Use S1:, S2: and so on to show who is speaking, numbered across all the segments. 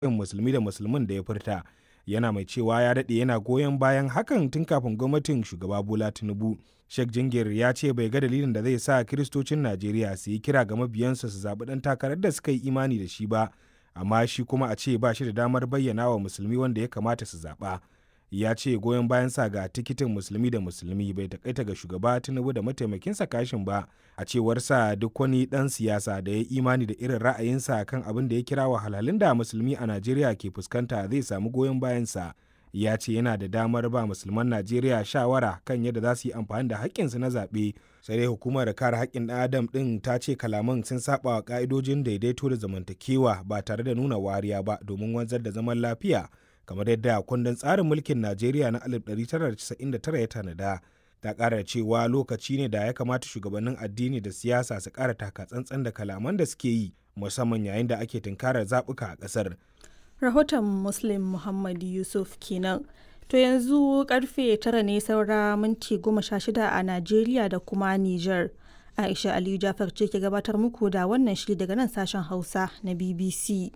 S1: musulmi da musulmin da ya furta yana mai cewa ya daɗe yana goyon bayan hakan tun kafin gwamnatin shugaba bola tinubu sheikh jingir ya ce bai ga dalilin da zai sa kiristocin najeriya su yi kira ga mabiyansa su zaɓi ɗan takarar da suka yi imani da shi ba amma shi kuma a ce ba shi da damar bayyana wa musulmi wanda ya kamata su zaɓa ya ce goyon bayan sa ga tikitin musulmi da musulmi bai takaita ga shugaba tinubu da mataimakinsa kashin ba a cewar sa duk wani dan siyasa da ya imani da irin ra'ayinsa kan abin da ya kira wahalhalun da musulmi a najeriya ke fuskanta zai samu goyon bayan sa ya ce yana da damar ba musulman najeriya shawara kan yadda za su yi amfani da haƙƙinsu na zaɓe sai dai hukumar kare haƙƙin ɗan adam ɗin ta ce kalaman sun saba wa ƙa'idojin daidaito da zamantakewa ba tare da nuna wariya ba domin wanzar da zaman lafiya kamar yadda kundin tsarin mulkin Najeriya na 1999 ya tanada. Ta ƙara cewa lokaci ne da ya kamata shugabannin addini da siyasa su ƙara taka tsantsan da kalaman da suke yi musamman yayin da ake tunkarar zaɓuka a ƙasar.
S2: Rahoton Muslim Muhammad Yusuf kenan. To yanzu karfe tara ne saura minti goma sha shida a Najeriya da kuma Nijar. Aisha Aliyu Jafar ce ke gabatar muku da wannan shiri daga nan sashen Hausa na BBC.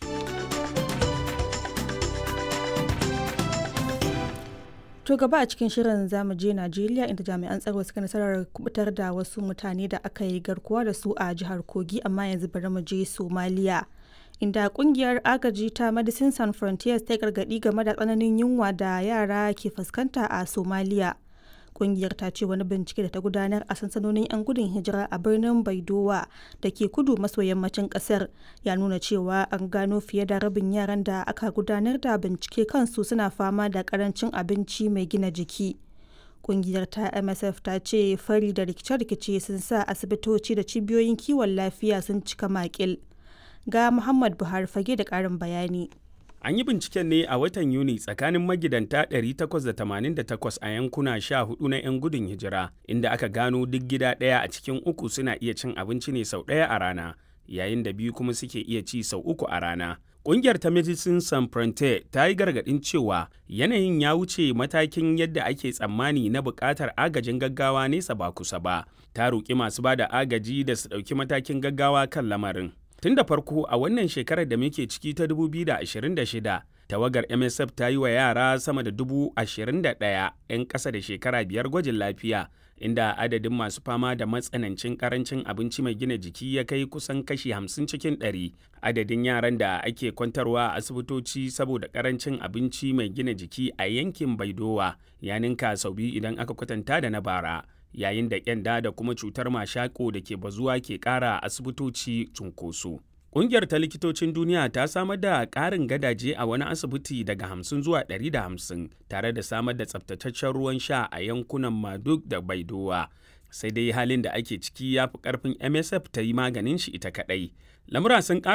S2: To gaba a cikin shirin zamu je Najeriya inda jami'an tsaro suka nasarar kubutar da wasu mutane da aka yi garkuwa da su a jihar Kogi amma yanzu bari mu je Somaliya. Inda kungiyar agaji ta Medicine Sans Frontiers ta gargadi game da tsananin yunwa da yara ke fuskanta a Somaliya. Kungiyar ta ce wani bincike da ta gudanar a sansanonin 'yan gudun hijira a birnin Baidowa da ke kudu maso yammacin kasar ya nuna cewa an gano fiye da rabin yaran da aka gudanar da bincike kansu suna fama da karancin abinci mai gina jiki. Kungiyar ta MSF ta ce fari da rikice-rikice sun sa asibitoci da cibiyoyin kiwon lafiya sun cika makil. Ga Muhammad Buhari fage da ƙarin bayani.
S3: An yi binciken ne a watan Yuni tsakanin magidanta 888 a yankuna 14 na 'yan gudun hijira, inda aka gano duk gida ɗaya a cikin uku suna iya cin abinci ne sau ɗaya a rana, yayin da biyu kuma suke iya ci sau uku a rana. Ƙungiyar ta Medicine Sans Frontier ta yi gargaɗin cewa yanayin ya wuce matakin yadda ake tsammani na buƙatar agajin gaggawa nesa ba kusa ba. Ta roƙi masu ba da agaji da su ɗauki matakin gaggawa kan lamarin. Tun da farko a wannan shekarar da muke ciki ta 2026, tawagar MSF ta yi wa yara sama da dubu ashirin da ɗaya 'yan ƙasa da shekara biyar gwajin lafiya, inda adadin masu fama da matsanancin ƙarancin abinci mai gina jiki ya kai kusan kashi hamsin cikin ɗari. Adadin yaran da ake kwantarwa a asibitoci saboda ƙarancin abinci mai gina jiki a yankin Baidowa ya ninka sau biyu idan aka kwatanta da na bara. yayin da kyanda da kuma cutar mashako da ke bazuwa ke ƙara asibitoci cunkoso. Ƙungiyar ta likitocin duniya ta samar da ƙarin gadaje a wani asibiti daga hamsin zuwa ɗari da hamsin tare da samar da tsabtataccen ruwan sha a yankunan Maduk da Baidowa. Sai dai halin da ake ciki ya fi ƙarfin MSF ta yi maganin shi ita kaɗai. Lamura sun